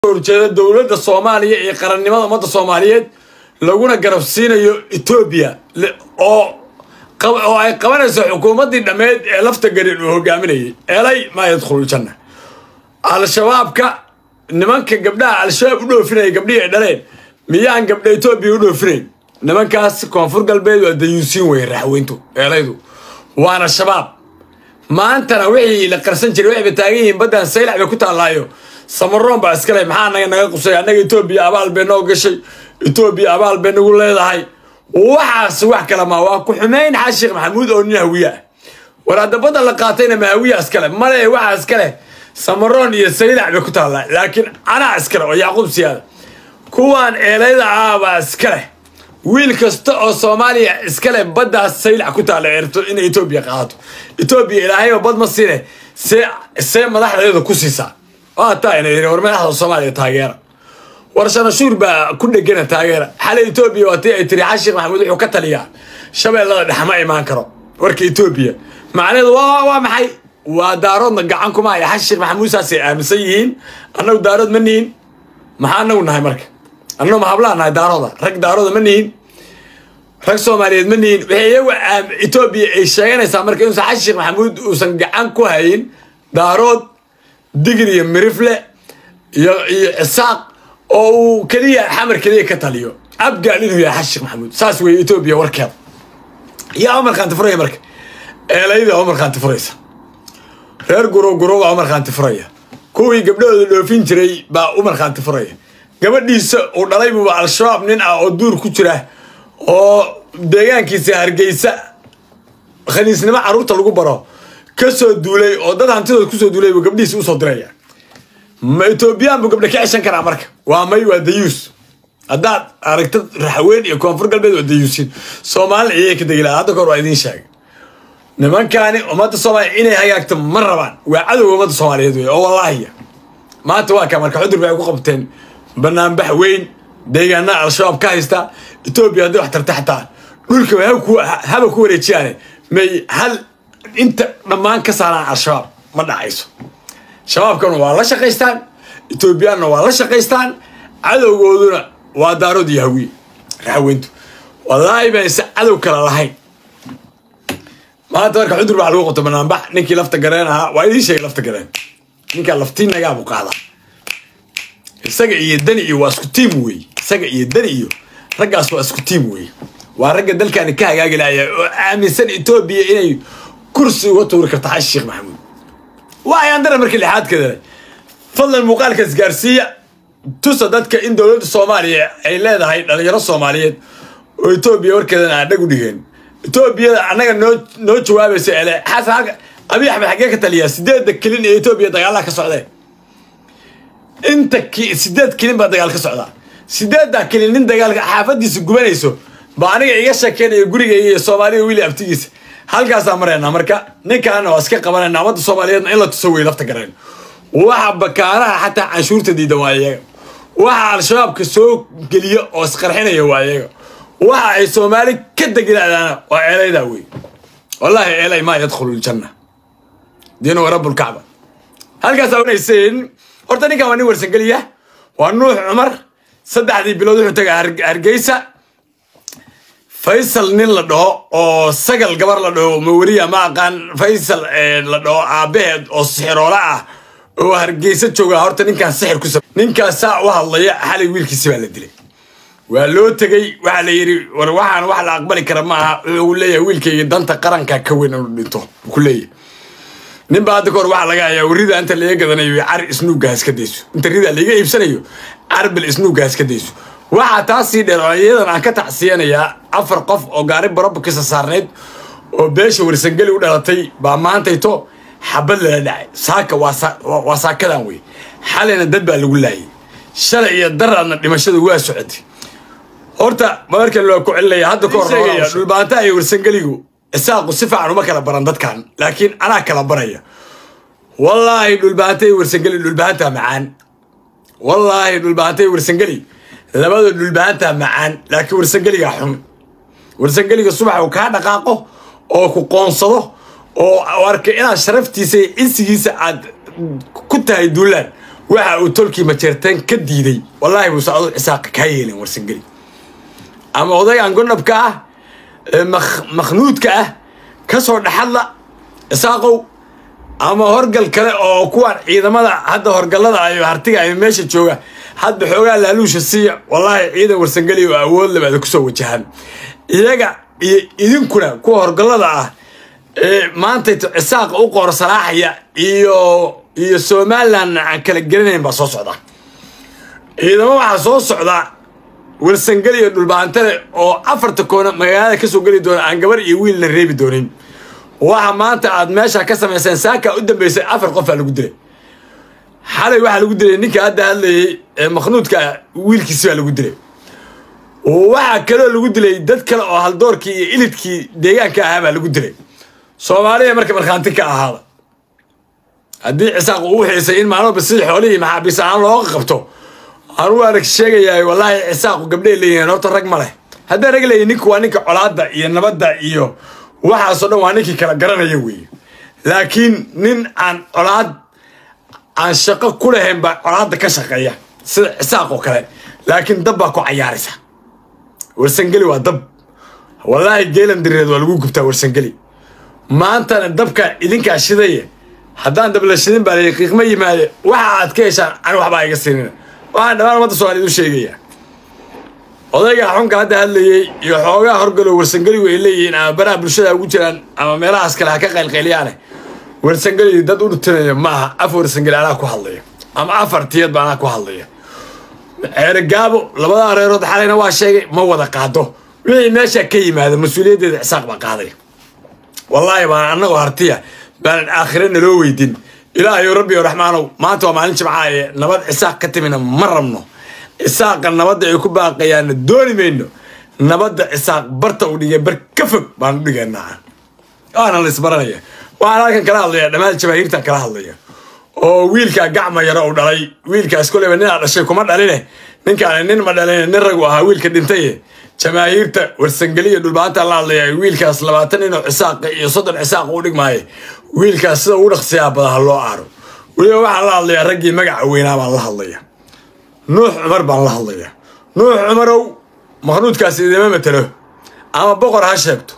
horjeeda dowladda soomaaliya iyo qarannimada ummadda soomaaliyeed laguna garabsiinayo etoobiya oo oo ay qabanayso xukuumaddii dhammeed ee lafta garin uu hogaaminayay elay maa yadkhulu janna al-shabaabka nimanka gabdhaha al-shabaab u dhoofinaya gabdhihii ay dhaleen miyaan gabdha etoobiya u dhoofinayn nimankaas koonfur galbeed waa dayuusiin weye raxweyntu eelaydu waana shabaab maantana wixii la qarsan jiray waxayba taagan yihiin baddan saylac bay ku taallaayo samaroon baa iskale maxaa naga naga qusay annaga etoobiya abaal bay noo gashay etoobiya abaal bay nagu leedahay waxaas wax kale maa waa ku xumayn xaa sheekh maxamuud oo nin hawiye ah war hadda badda la qaatayna ma hawiya iskale male waxaa iskale samaroon iyo saylac bay ku taallaa laakiin anaa iskale oo yacquub siyaada kuwaan eelayda ah baa iskale wiil kasta oo soomaaliya iskale baddaas saylac ku taalla eerto inay etoobiya qaadato etoobiya ilaahayba bad ma siine see see madaxdeeda ku siisaa waa taa ina yidhi war madaxda soomaaliya taageera war shanashuur baa ku dhegana taageera xalay etoobiya waa tii ay tiri xashiikh maxamuud wuxuu ka taliyaa shabeellada dhex ma imaan karo warka etoobiya macnaheedu waa waa maxay waa daaroodna gacan kuma haya xashiikh maxamuud saasay aaminsan yihiin annagu daarood ma nihin maxaa anagu nahay marka annagu ma hablaan nahay daarooda rag daarooda ma nihin rag soomaaliyeed ma nihin waxay iyagu etoobiya ay sheeganaysaa marka inuusan xashiikh maxamuud uusan gacan ku hayin daarood digir iyo mirifle iyo iyo cisaaq oo uu keliya xamar keliya ka taliyo abgaal inuu yahay xashiikh maxamuud saas weeye etoobiya warkeeda yaa u markhaanti furaya marka eelayda u markhaanti furaysa reer gurow gurow baa u markhaanti furaya kuwii gabdhahooda dhoofin jiray baa u markhaanti furaya gabadhiisa uu dhalay buuba al-shabaab nin ah oo duur ku jira oo deegaankiisa hargeysa khaniisnimo carruurta lagu baro ka soo duulay oo dad hantidooda kusoo duulay buu gabdhihiisa usoo diraya ma etoobiyaan buu gabdha ka ceshan karaa marka waa may waa dayuus haddaad aragtid raxweyn iyo koonfur galbeed waa dayuusin soomaalina iyay ka degi laha hadda kahor waa idiin sheegay nimankaani ummadda soomaaliya inay hagaagto ma rabaan waa cadowga ummadda soomaaliyeed wey oo wallaahiya maanta waa kaa marka xudur bay ku qabteen banaanbax weyn deegaanaa al-shabaab ka haysta etoobiya hadday wax tarta xataa dhulka haba ku wareejiyaane may hal inta dhammaan ka saaraan al-shabaab ma dhacayso shabaabkana waa la shaqaystaan etoobiyaanna waa la shaqaystaan cadowgooduna waa daarood iyo hawiye raxweyntu wallaahi bayse cadow kale lahayn maanta marka xudur baa lagu qabto banaanbax ninkii lafta gareen ahaa waa idiin sheegay lafta gareen ninkaa laftiinagaa buu qaadaa isaga iyo dani iyo waa isku tiim weeye isaga iyo dani iyo raggaas waa isku tiim weeye waa ragga dalkaani ka hagaagi lahaya oo aaminsan etoobiya inay kursi uga tuuri karta xashi sheekh maxamuud waa ayaan dara markii lixaadkeeda fadlan muuqaalkaas gaarsiiya tusa dadka in dowladda soomaaliya ay leedahay dhalinyaro soomaaliyeed oo etoobiya warkeedana aan dhag u dhigeen etoobiyada annaga noo noo jawaabaysa ele xasan halka abiy axmed xaggee ka taliyaa sideedda kelin ee etoobiya dagaalaha ka socdeen inta sideed kelin baa dagaal ka socdaa sideeddaa kelin nin dagaalka xaafadiisa gubanayso baa aniga iga sheekeynayo gurigayga iyo soomaaliya wiili abtigiisa halkaasaa maraynaa marka ninkaana waa iska qabanayna ummadda soomaaliyeedna in la tuso wey lafta gareen waxa bakaaraha xataa canshuurta diida waa iyaga waxa al-shabaabka soo geliya oo isqarxinaya waa iyaga waxa ay soomaali ka degilaadaana waa eelaydaa wey wallaahi eelay maa yadkhulu ljanna diinu rabbulkacba halkaas awnayseen horta ninkan waa nin warsangeliya waa nuux cumar saddexdii bilood wuxuu tagaa hargeysa faysal nin la dhaho oo sagal gabar la dhaho maweriya ma aqaan faysal la dhaho aabbaheed oo sixiroola ah oo hargeysa jooga horta ninkaan sixir ku sab ninkaas saa u hadlaya xalay wiilkiisi baa la dilay waa loo tegey waxaa la yidhi war waxaan wax la aqbali kara ma aha wuxuu leeyahay wiilkayga danta qaranka ka weyn inuu dhinto ku leeyahay nin baa hadda kahor waxaa laga hayaa warida inta laga gadanayo car isnuugga haska dayso inta rida laga iibsanayo carbil isnuugga haska dayso waxaa taasii dheer oo iyadan aan ka tacsiyanayaa afar qof oo gaari barobakisa saarnayd oo beesha warsangeli u dhalatay baa maantayto xabad lala dhacay saaka waa saakadan wey xalayna dad baa lagu laayay shalay iyo daraadna dhimashada waa socotay horta markan loo ku celinaya hadda ka hor dhulbaantaha iyo warsangeligu isaaqu si fiican uma kala baran dadkan laakiin anaa kala baraya wallaahi dhulbaanta iyo warsangeli dhulbaanta macaan wallaahi dhulbaanta iyo warsangeli labada dhulbaanta macaan laakiin warsangeliga xun warsangeliga subax uu kaa dhaqaaqo oo ku qoonsado oo arkay inaad sharaftiisa iyo insigiisa aad ku tahay duulaan waxa uu tolkii majeerteen ka diiday wallaahi buuse adu cisaaqa kaa yeelin warsangeli ama odaygan gondhabka ah ee makhnuudka ah ka soo dhexadla cisaaqow ama horgal kale oo kuwaan ciidamada hadda horgallada ayo hartiga ay meesha jooga hadba xoogaa laaluusha siiya wallaahi ciidan warsangeli oo awood labaada kusoo wajahaan iyaga iyo idinkuna kuwa horgallada ah ee maanta cisaaqa u qoor salaaxaya iyo iyo somalilan aan kala gelinayn baa soo socda ciidamo waxaa soo socda warsangeli iyo dhulbaantale oo afarta koona magaalada kasoo geli doona aan gabar iyo wiilna reebi doonin waxa maanta aad meesha ka samayseen saaka u dambeysay afar qofaa lagu dilay xalay waxaa lagu dilay ninka hadda hadlayay ee makhnuudka wiilkiisi baa lagu dilay waxaa kaloo lagu dilay dad kale oo haldoorkii iyo ilidkii deegaanka ahaa baa lagu dilay soomaaliya marka markhaanti ka ahaada haddii cisaaq uu xiisay in maalmoba sidii xoolihii maxaabiis ahaan looga qabto anuu arag sheegayaa wallaahi cisaaqu gabdhay leeyihiin horta rag ma leh haddaan rag leeyihin ninka waa ninka colaadda iyo nabadda iyo waxaasoo dhan waa ninkii kala garanaya weeye laakiin nin aan colaad aan shaqo ku lahayn baa colaadda ka shaqeeya sida cisaaq oo kale laakiin dab baa ku cayaaraysa warsangeli waa dab wallaahi geelan direed waa lagu gubtaa warsangeli maantana dabka idinkaa shidaya haddaan dab la shidin baa la qiiqma yimaade waxa aad ka heshaan ani waxbaa iga siinina waxaan dhammaan ummadda soomaaliyed u sheegaya odayga xunka hadda hadlayey iyo xoogaa horgalow warsangeligu ay leeyihiin ama baraha bulshada ugu jiraan ama meelahaas kale ha ka qaylqayliyaane warsangeli dad u dhutinaya maaha af warsangeli anaa ku hadlaya ama afar tiyad ba anaa ku hadlaya ceerigaabo labada reerood xalayna waa sheegay ma wada qaado wixii meesha ka yimaada mas-uuliyaddeeda cisaaq baa qaaday wallaahi baan annagoo hartiya baanan aakhire naloo weydin ilaahayo rabbi o raxmaanow maanta waa maalin jimcaaye nabad cisaaq ka timina ma rabno cisaaqa nabadda ay ku baaqayaanna dooni mayno nabadda cisaaq barta u dhigay bar ka fog baan u dhigaynaa waana la isbaranaya waxaan halkan kala hadlaya dhammaan jamaahiirtan kala hadlaya oo wiilkaa gacma yaro u dhalay wiilkaas koleyba ninaa dhashay kuma dhaline ninkaan nin ma dhalin nin ragu ahaa wiilka dhintaye jamaahiirta warsangeliya dhulbaanta la hadlaya wiilkaas labaatan ninoo cisaaqa iyo soddon cisaaqa u dhigmaaye wiilkaas sida ugu dhaqsiyaa bada ha loo aaro weliba waxaan la hadlayaa raggii magaca weynaa baan la hadlaya nuux cumar baan la hadlaya nuux cumarow makhnuudkaas idima matelo ama boqor ha sheegto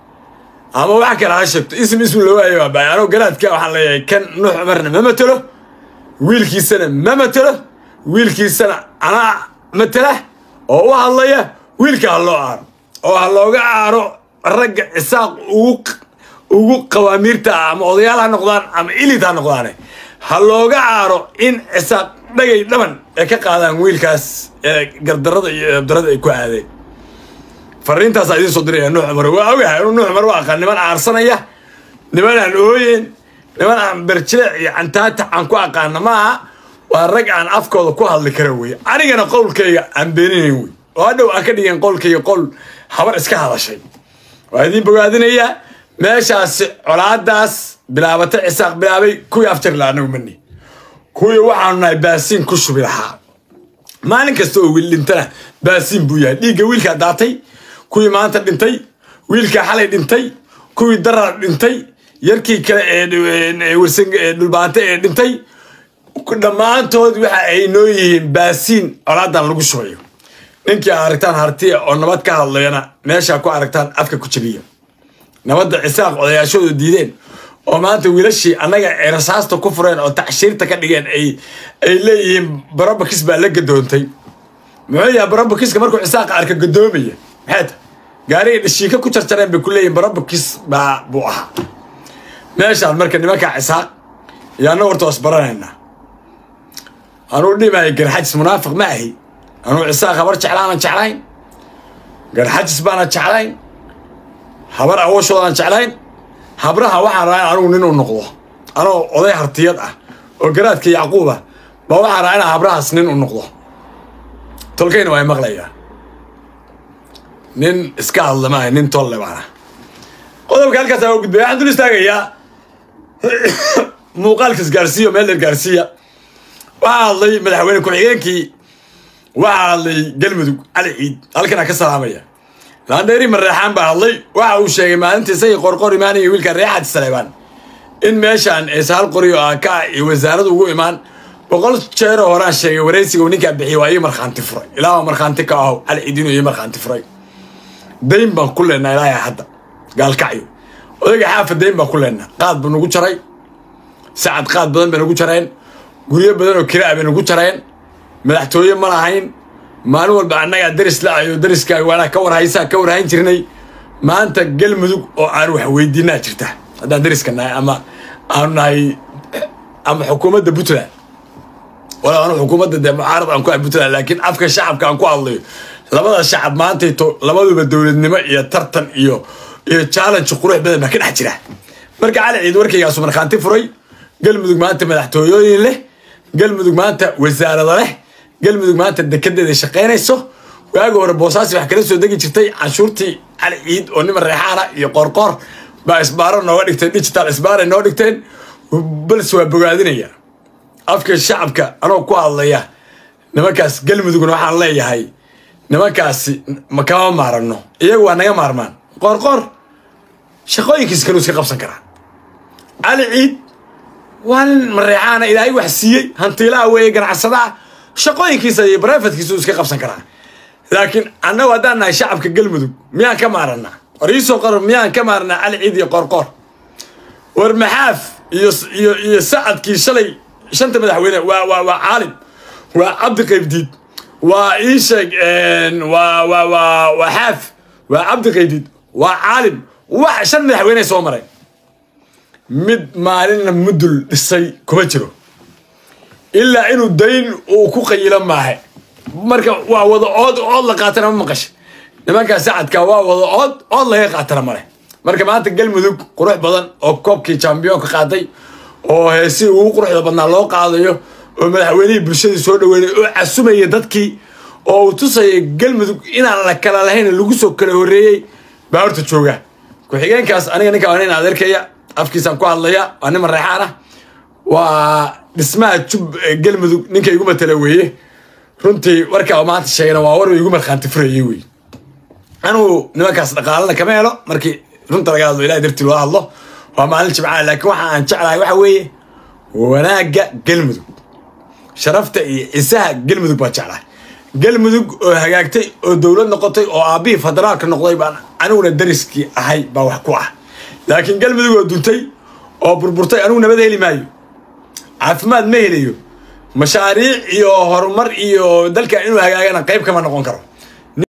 ama wax kale ha sheegto ism ism loo waayo baa baay anoo garaadka waxaan leeyahay kan nuux cumarna ma matelo wiilkiisana ma matelo wiilkiisana anaa matela oo u hadlaya wiilka ha loo aaro oo ha looga aaro ragga cisaaq ugu ugu qawaamiirta ah ama odayaal ha noqdaan ama ilid ha noqdaane ha looga aaro in cisaaq dhagay dhaban ay ka qaadaan wiilkaas ee gardarada iyo eebdarada ay ku aadeen fariintaasaa idiin soo diraya nuux cumar waa ogahay inuu nuux cumar u aqaan niman aarsanaya niman aan ooyen niman aan berjileec iyo cantaata aan ku aqaana maaha waa rag aan afkooda ku hadli kara weye anigana qowlkayga aan beeninayn wey oo hadhow aan ka dhigeen qowlkayga qowl habar iska hadashay waa idiin bogaadinayaa meeshaasi colaadaas bilaabata cisaaq bilaabay kuwii afjarla anagu mani kuwii waxaanu nahay baasiin ku shubi lahaa maalin kasta oo wiil dhintana baasiin buu yahay dhiigga wiilkaa daatay kuwii maanta dhintay wiilkaa xalay dhintay kuwii darar dhintay yarkii kale ee dhulbaante ee dhintay dhammaantood waxa ay noo yihiin baasiin colaadan lagu shubayo ninkii aragtaan hartiya oo nabad ka hadlayana meeshaa ku aragtaan afka ku jabiya nabadda cisaaq odayaashoodu diideen oo maanta wiilashii annaga ay rasaasta ku fureen oo tacshiirta ka dhigeen ay ay leeyihiin barobakis baa la gadoontay muxuu yahay barobakiska markuu cisaaqa arka gadoomaya maxay ta gaariga dhashiika ku jarjareen bay ku leeyihin barobakis baa buu ahaa meeshaan marka nimankaa cisaaq iyo annaga horta was baranaynaa anuu dhimaya garxajis munaafiq ma ahi anuu cisaaq habar jeclaanan jeclayn garxajis baanan jeclayn habar awooshoodaan jeclayn habraha waxaan rabaa in anugu nin u noqdo anoo oday hartiyad ah oo garaadka yacquuba ba waxaan rabaa inaan habrahaas nin u noqdo tolkayna waa maqlayaa nin iska hadla maaha nin tolle baana qodobka halkaas aa gudbay waxaan dul istaagayaa muuqaalkas gaarsiiya meel dheer gaarsiiya waxaa hadlay madaxweyne ku-xigeenkii waxaa hadlay galmudug cali ciid halkanaa ka salaamaya laandheeri mareexaan baa hadlay waxa uu sheegay maalintii isagii qorqor imaanaya wiilka reexaad saleebaan in meeshaan aysa hal qori oo aan ka ah iyo wasaaradu ugu imaan boqol jeeroo horaan sheegay waraysiga uu ninkaa bixiyay waa ii markhaanti furay ilaa markhaanti ka aho cali ciidin ii markhaanti furay dayn baan ku leenaa ilaahay hadda gaalkacyo odayga xaafa dayn baan ku leenaa qaad buu nagu jaray sacad qaad badan bay nagu jareen guryo badan oo kiraa bay nagu jareen madaxtooye ma lahayn maalin walba annagaa daris la-ayo dariskaaga waanaa ka warhaysaa ka warhayn jirnay maanta galmudug oo aan wax weydiinaa jirta haddaan dariska nahay ama aanu nahay ama xukuumadda puntland wala anu xukuumadda dee mucaarad aan ku ahay puntland laakiin afka shacabka aan ku hadlayo labada shacab maantayto labaduba dowladnimo iyo tartan iyo iyo challenge qurux badan baa ka dhex jira marka cali ciid warkaygaasu markhaanti furay galmudug maanta madaxtooyooyin leh galmudug maanta wasaarada leh galmudug maanta dekedeeda shaqaynayso waagi hore boosaasi wax kala soo degi jirtay canshuurtii cali ciid oo nima reexaana iyo qoorqoor baa isbaaro nooga dhigteen digital isbaaray noo dhigteen balse waa bogaadinaya afka shacabka anoo ku hadlaya nimankaas galmudugna waxaan leeyahay nimankaasi ma kama maarano iyagu waa naga maarmaan qoorqoor shaqooyinkiisa kaluu iska qabsan karaa cali ciid waa nin mareexaana ilaahay wax siiyey hantiilaha weeye ganacsadaha shaqooyinkiisa iyo barefadkiisa uu iska qabsan karaa laakiin annagu haddaan nahay shacabka galmudug miyaan ka maaranaa war iisoo qor miyaan ka maaranaa cali ciid iyo qoorqoor war maxaaf iyo iyo iyo sacadkii shalay shanta madaxweyne waa waa waa caalim waa cabdi qaybdiid waa ii sheeg waa waa waa waa xaaf waa cabdi qaybdiid waa caalim wax shan madaxweyne soo maray mid maalinna mudul dhisay kuma jiro ilaa inuu dayn uu ku qayilo maahe marka waa wada ood ood la qaatana ma maqasha nimankaa sacadka waa wada ood ood laga qaatana male marka maanta galmudug qurux badan oo koobkii jambiyoonka qaaday oo heesii ugu quruxda badnaa loo qaadayo oo madaxweynihii bulshadii soo dhaweynay oo casumaya dadkii oo uu tusaya galmudug inaan la kala lahayn lagu soo kala horreeyey baa horta jooga ku-xigeenkaas aniga ninka waa nin adeerkaya afkiisaan ku hadlaya waa nin mareexaan ah waa dhismaha jub galmudug ninka igu matala weeye runtii warkaa maanta sheegana waa war igu markhaanti furayey wey anugu nimankaas dhaqaalana kama helo markii runta laga hadlo ilahay dartii loo hadlo waa maalin jimcaha laakiin waxa aan jeclahay waxa weeye wanaagga galmudug sharafta iyo cisaha galmudug baan jeclahay galmudug oo hagaagtay oo dowlad noqotay oo aabbihii federaalka noqday baan aniguna dariskii ahay baa wax ku ah laakiin galmudug oo duntay oo burburtay anigu nabad heli maayo caafimaad ma helayo mashaariic iyo horumar iyo dalka inuu hagaagana qayb kama noqon karo